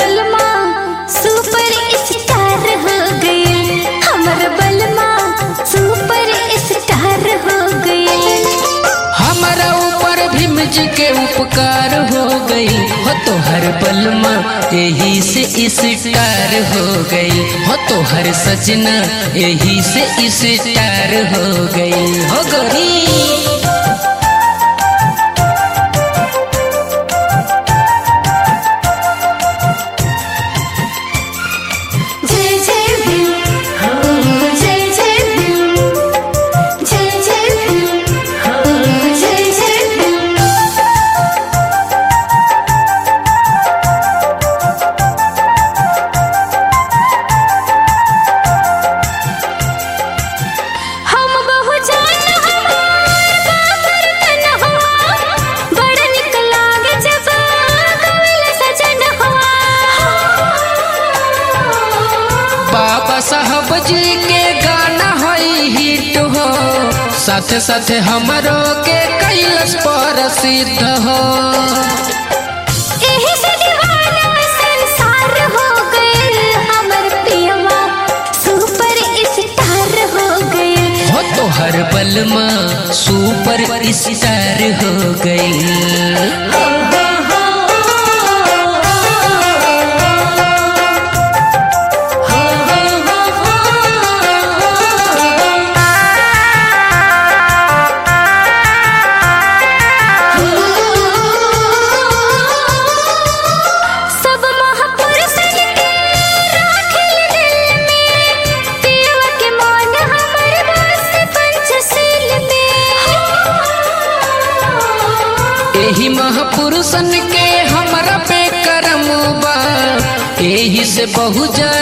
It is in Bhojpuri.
बलमा सुपर स्टार हो गए हमर बलमा सुपर स्टार हो गए हमारा ऊपर भीम जी के उपकार हो गई हो तो हर बलमा यही से इस स्टार हो गई हो तो हर सजना यही से इस स्टार हो गई हो गई जय जय भीम हो जय जय भीम जय जय भीम हो जय जय भीम हम बहु जान हमार बाबर तन हुआ बड़ निक लागे जब कविल सजन हुआ बाबा साहब जी के गाना हई हिट हो साथ साथ हमरो के कैलस प्रसिद्ध हो एही से दीवाना संसार हो गए हमर पियवा सुपर स्टार हो गए हो तो हर बलमा सुपर स्टार हो गई सब महापुरुषन के राखिल दिल में पियवा के मान हमर बस पंचशील में एही महापुरुषन के हमरा पे करम बा एही से बहु जन